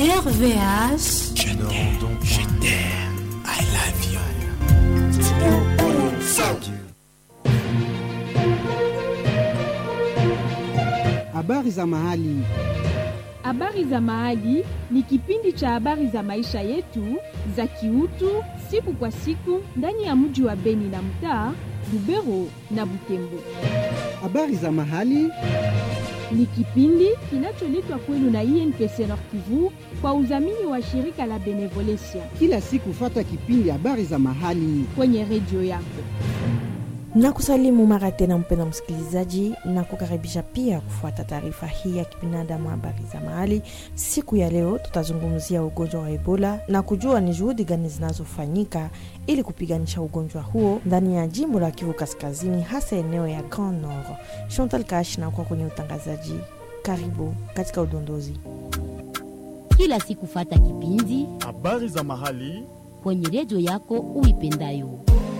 RVH. Je t'aime, je t'aime, I love you. Habari za mahali. Habari za Mahali ni kipindi cha habari za maisha yetu za kiutu siku kwa siku ndani ya mji wa Beni na mtaa Lubero na Butembo. Habari za mahali. Ni kipindi kinacholetwa kwenu na INPC Nord Kivu kwa udhamini wa shirika la Benevolencia Kila siku fata kipindi habari za mahali. kwenye redio yako. na kusalimu mara tena mpenda msikilizaji na kukaribisha pia kufuata taarifa hii ya kibinadamu habari za mahali siku ya leo tutazungumzia ugonjwa wa ebola na kujua ni juhudi gani zinazofanyika ili kupiganisha ugonjwa huo ndani ya jimbo la kivu kaskazini hasa eneo ya grand nord chantal kash na kwa kwenye utangazaji karibu katika udondozi kila siku fata kipindi habari za mahali kwenye redio yako uipendayo.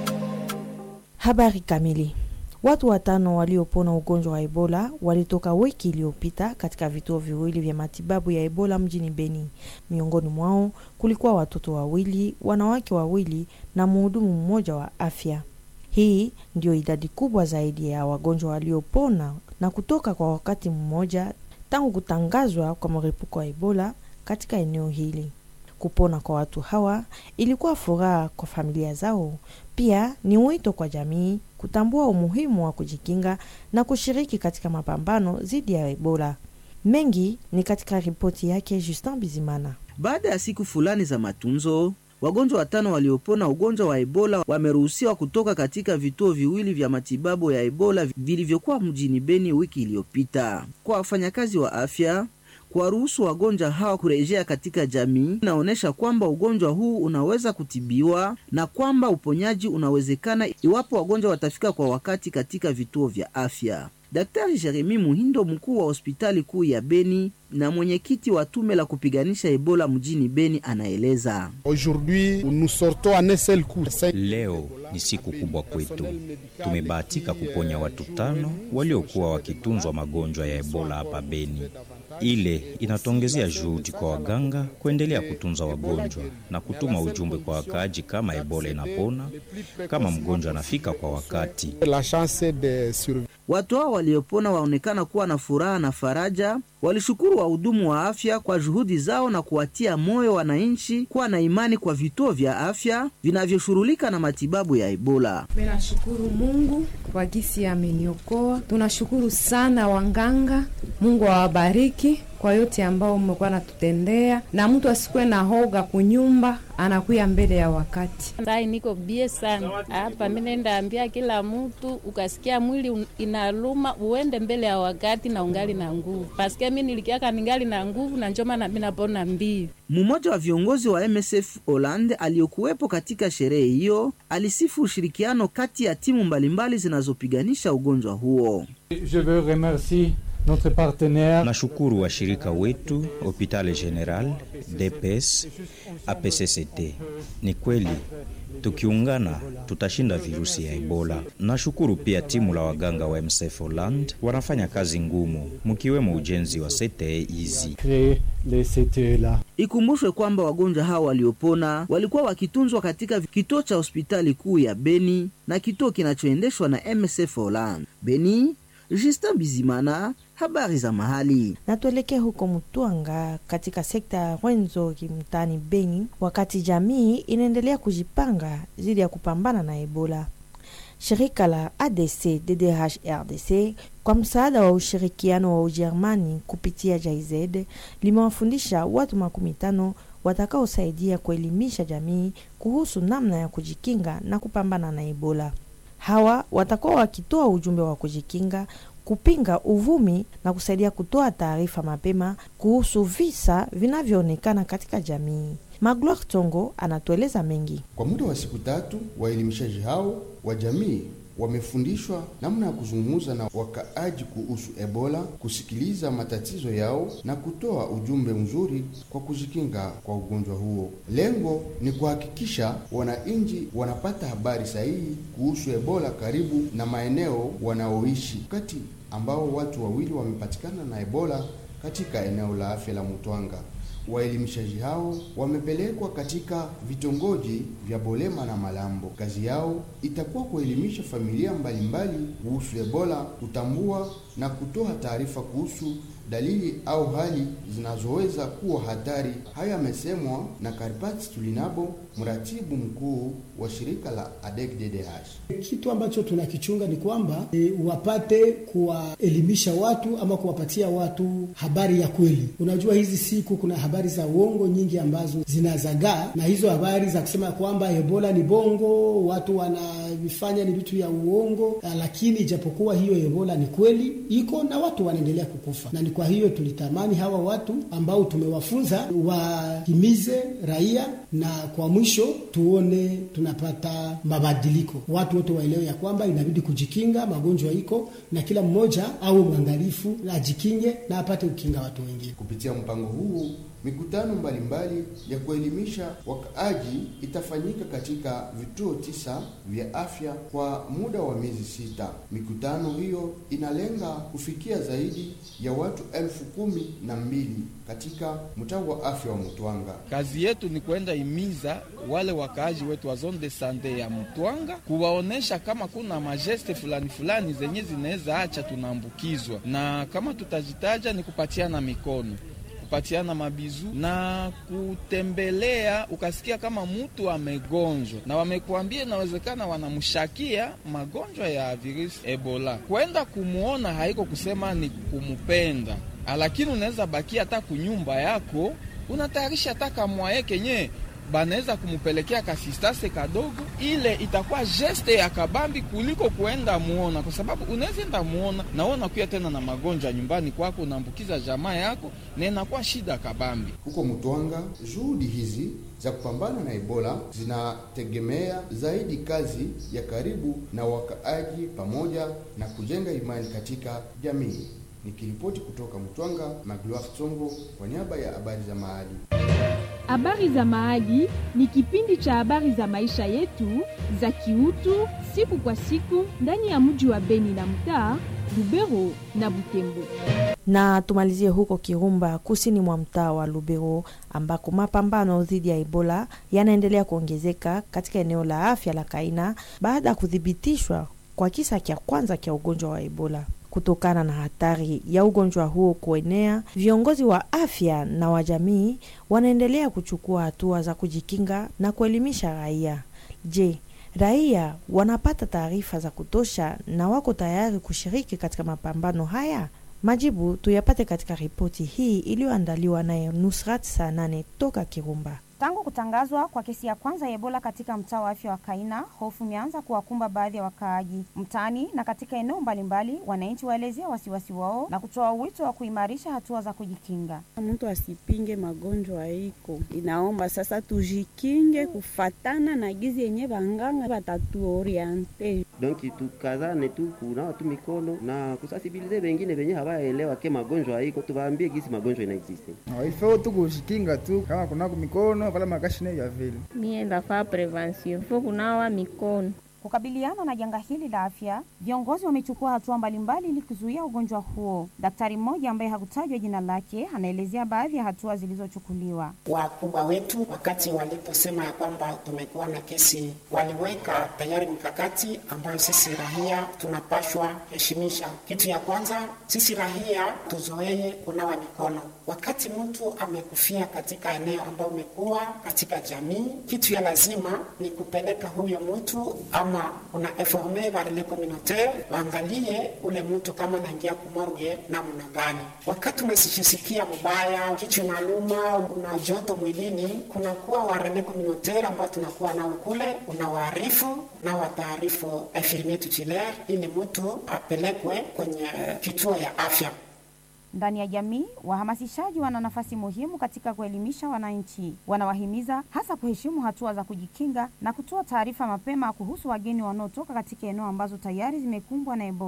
Habari kamili. Watu watano waliopona ugonjwa wa Ebola walitoka wiki iliyopita katika vituo viwili vya matibabu ya Ebola mjini Beni. Miongoni mwao kulikuwa watoto wawili, wanawake wawili na mhudumu mmoja wa afya. Hii ndio idadi kubwa zaidi ya wagonjwa waliopona na kutoka kwa wakati mmoja tangu kutangazwa kwa mlipuko wa Ebola katika eneo hili. Kupona kwa watu hawa ilikuwa furaha kwa familia zao. Pia ni wito kwa jamii kutambua umuhimu wa kujikinga na kushiriki katika mapambano dhidi ya Ebola. Mengi ni katika ripoti yake Justin Bizimana. Baada ya siku fulani za matunzo, wagonjwa watano waliopona ugonjwa wa Ebola wameruhusiwa kutoka katika vituo viwili vya matibabu ya Ebola vilivyokuwa mjini Beni wiki iliyopita. Kwa wafanyakazi wa afya, kuwaruhusu wagonjwa hawa kurejea katika jamii inaonyesha kwamba ugonjwa huu unaweza kutibiwa na kwamba uponyaji unawezekana iwapo wagonjwa watafika kwa wakati katika vituo vya afya. Daktari Jeremi Muhindo, mkuu wa hospitali kuu ya Beni na mwenyekiti wa tume la kupiganisha Ebola mjini Beni, anaeleza. Aujourd'hui, nous sortons en un seul coup. Leo ni siku kubwa kwetu. Tumebahatika kuponya watu tano waliokuwa wakitunzwa magonjwa ya Ebola hapa Beni. Ile inatuongezea juhudi kwa waganga kuendelea kutunza wagonjwa na kutuma ujumbe kwa wakaaji kama Ebola inapona, kama mgonjwa anafika kwa wakati. La chance de survivre. Watu hao waliopona waonekana kuwa na furaha na faraja. Walishukuru wahudumu wa afya kwa juhudi zao na kuwatia moyo wananchi kuwa na imani kwa vituo vya afya vinavyoshughulika na matibabu ya Ebola. Tunashukuru Mungu kwa gisi ameniokoa. Tunashukuru sana wanganga, Mungu awabariki kwa yote ambao mmekuwa natutendea, na mtu asikuwe na hoga kunyumba, anakuya mbele ya wakati. Sai niko bie sana hapa, mi nenda ambia kila mtu, ukasikia mwili un- inaluma uende mbele ya wakati na ungali na nguvu, paske mi nilikiaka ningali na nguvu na njoma na mi napona mbii Mmoja wa viongozi wa MSF Holland aliyokuwepo katika sherehe hiyo alisifu ushirikiano kati ya timu mbalimbali zinazopiganisha ugonjwa huo. Je veux remercier notre partenaire Nashukuru washirika wetu Hopital General, DPS, APCCT. Ni kweli tukiungana tutashinda virusi ya Ebola. Nashukuru pia timu la waganga wa MSF Holland wanafanya kazi ngumu, mkiwemo ujenzi wa CTE hizi. créer les CTE là. Ikumbushwe kwamba wagonjwa hao waliopona walikuwa wakitunzwa katika kituo cha hospitali kuu ya Beni na kituo kinachoendeshwa na MSF Holland. Beni, Justin Bizimana, habari za mahali. na tuelekee huko Mutwanga katika sekta ya Rwenzori mtaani Beni, wakati jamii inaendelea kujipanga dhidi ya kupambana na Ebola. Shirika la ADC DDH RDC kwa msaada wa ushirikiano wa Ujerumani kupitia JIZ limewafundisha watu makumi tano watakaosaidia kuelimisha jamii kuhusu namna ya kujikinga na kupambana na Ebola. Hawa watakuwa wakitoa ujumbe wa kujikinga, kupinga uvumi na kusaidia kutoa taarifa mapema kuhusu visa vinavyoonekana katika jamii. Magloire Tongo anatueleza mengi. Kwa muda wa siku tatu, waelimishaji hao wa jamii wamefundishwa namna ya kuzungumza na wakaaji kuhusu Ebola, kusikiliza matatizo yao na kutoa ujumbe mzuri kwa kujikinga kwa ugonjwa huo. Lengo ni kuhakikisha wananchi wanapata habari sahihi kuhusu Ebola karibu na maeneo wanaoishi, wakati ambao watu wawili wamepatikana na Ebola katika eneo la afya la Mutwanga. Waelimishaji hao wamepelekwa katika vitongoji vya Bolema na Malambo. Kazi yao itakuwa kuelimisha familia mbalimbali kuhusu Ebola, kutambua na kutoa taarifa kuhusu dalili au hali zinazoweza kuwa hatari. Haya yamesemwa na Karpati Tulinabo, mratibu mkuu wa shirika la ADEC-DDH. Kitu ambacho tunakichunga ni kwamba e, wapate kuwaelimisha watu ama kuwapatia watu habari ya kweli. Unajua, hizi siku kuna habari za uongo nyingi ambazo zinazagaa, na hizo habari za kusema kwamba Ebola ni bongo, watu wanavifanya ni vitu ya uongo, lakini ijapokuwa hiyo Ebola ni kweli iko na watu wanaendelea kukufa, na ni kwa hiyo tulitamani hawa watu ambao tumewafunza wahimize raia, na kwa mwisho tuone tunapata mabadiliko. Watu wote waelewe ya kwamba inabidi kujikinga, magonjwa iko na kila mmoja awe mwangalifu, ajikinge na apate kukinga watu wengine. Kupitia mpango huu mikutano mbalimbali ya kuelimisha wakaaji itafanyika katika vituo tisa vya afya kwa muda wa miezi sita. Mikutano hiyo inalenga kufikia zaidi ya watu elfu kumi na mbili katika mtaa wa afya wa Mtwanga. Kazi yetu ni kwenda imiza wale wakaaji wetu wa zone de sante ya Mtwanga, kuwaonesha kama kuna majeste fulani fulani zenye zinaweza acha tunaambukizwa, na kama tutajitaja ni kupatiana mikono kupatiana mabizu na kutembelea, ukasikia kama mtu amegonjwa na wamekuambia inawezekana wanamshakia magonjwa ya virusi Ebola, kwenda kumwona haiko kusema ni kumupenda, lakini unaweza bakia hata kunyumba yako unatayarisha hata kamwaye kenye banaweza kumupelekea kasistase kadogo, ile itakuwa geste ya kabambi kuliko kuenda muona, kwa sababu unaweza enda muona na wewe unakuya tena na magonjwa nyumbani kwako, unaambukiza jamaa yako na inakuwa shida kabambi. Huko Mtwanga, juhudi hizi za kupambana na Ebola zinategemea zaidi kazi ya karibu na wakaaji pamoja na kujenga imani katika jamii. Nikiripoti kutoka Mtwanga, Magloire Tsongo kwa niaba ya habari za mahali. Habari za Mahali ni kipindi cha habari za maisha yetu za kiutu siku kwa siku ndani ya mji wa Beni na mtaa Lubero na Butembo. Na tumalizie huko Kirumba, kusini mwa mtaa wa Lubero, ambako mapambano dhidi ya Ebola yanaendelea kuongezeka katika eneo la afya la Kaina baada ya kuthibitishwa kwa kisa cha kwanza cha ugonjwa wa Ebola. Kutokana na hatari ya ugonjwa huo kuenea, viongozi wa afya na wa jamii wanaendelea kuchukua hatua za kujikinga na kuelimisha raia. Je, raia wanapata taarifa za kutosha na wako tayari kushiriki katika mapambano haya? Majibu tuyapate katika ripoti hii iliyoandaliwa naye Nusrat saa nane toka Kirumba. Tangu kutangazwa kwa kesi ya kwanza ya Ebola katika mtaa wa afya wa Kaina, hofu imeanza kuwakumba baadhi ya wakaaji mtaani na katika eneo mbalimbali. Wananchi waelezea wasiwasi wao na kutoa wito wa kuimarisha hatua za kujikinga. Mtu asipinge magonjwa iko, inaomba sasa tujikinge kufatana na gizi yenye vanganga watatuoriente. Donc tukazane tu kunawa tu mikono na kusasibilize wengine wenye hawaelewa ke magonjwa iko, tuwaambie gisi magonjwa inaexiste. Ifo tu kujikinga tu kama kunako mikono pala makashine ya vile. Mie ndafaa prevention ifo kunawa mikono Kukabiliana na janga hili la afya, viongozi wamechukua hatua mbalimbali ili kuzuia ugonjwa huo. Daktari mmoja ambaye hakutajwa jina lake anaelezea baadhi ya hatua zilizochukuliwa. Wakubwa wetu wakati waliposema ya kwamba tumekuwa na kesi, waliweka tayari mikakati ambayo sisi rahia tunapashwa heshimisha. Kitu ya kwanza, sisi rahia tuzoee kunawa mikono wakati mtu amekufia katika eneo ambayo umekuwa katika jamii. Kitu ya lazima ni kupeleka huyo mtu ama una informe varele communautaire waangalie ule mtu kama naingia kumorge namna gani. Wakati unasisikia mubaya, kichwa inaluma, una joto mwilini, kunakuwa warele communautaire ambao tunakuwa nao kule, unawaarifu na wataarifu infirmier tutélaire ili mtu apelekwe kwenye kituo ya afya. Ndani ya jamii, wahamasishaji wana nafasi muhimu katika kuelimisha wananchi. Wanawahimiza hasa kuheshimu hatua za kujikinga na kutoa taarifa mapema kuhusu wageni wanaotoka katika eneo ambazo tayari zimekumbwa na Ebola.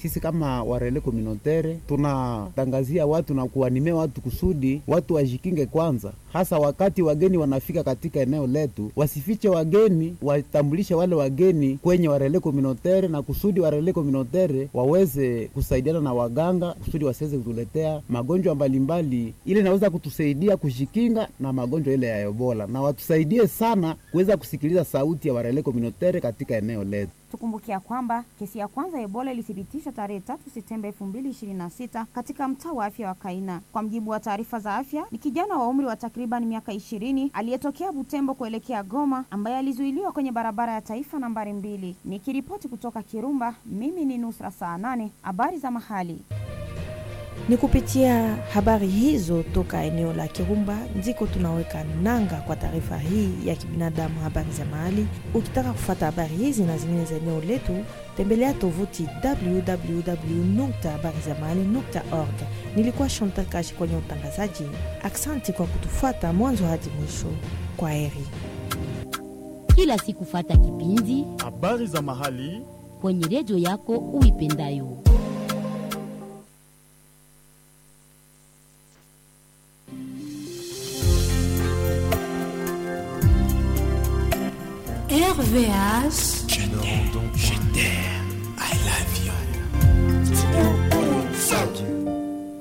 sisi kama warele communautaire tunatangazia watu na kuanimia watu kusudi watu wajikinge kwanza, hasa wakati wageni wanafika katika eneo letu, wasifiche wageni, watambulishe wale wageni kwenye warele communautaire, na kusudi warele communautaire waweze kusaidiana na waganga kusudi wasiweze kutuletea magonjwa mbalimbali, ili inaweza kutusaidia kujikinga na magonjwa ile ya Ebola, na watusaidie sana kuweza kusikiliza sauti ya warele communautaire katika eneo letu. Tukumbukia kwamba kesi ya kwanza ya Ebola ilithibitishwa tarehe tatu Septemba 2026 katika mtaa wa afya wa Kaina. Kwa mjibu wa taarifa za afya, ni kijana wa umri wa takriban miaka ishirini aliyetokea Butembo kuelekea Goma ambaye alizuiliwa kwenye barabara ya taifa nambari mbili. Nikiripoti kutoka Kirumba, mimi ni Nusra saa nane. Habari za mahali Ni kupitia habari hizo toka eneo la Kirumba ndiko tunaweka nanga kwa taarifa hii ya kibinadamu, habari za mahali. Ukitaka kufata habari hizi na zingine za eneo letu, tembelea tovuti www.habarizamahali.org. Nilikuwa Chantal Kashi kwenye utangazaji. Aksanti kwa kutufuata mwanzo hadi mwisho. Kwa heri. Kila siku fata kipindi habari za mahali kwenye redio yako uipendayo. RVH. Je t'aime, je t'aime, I love you.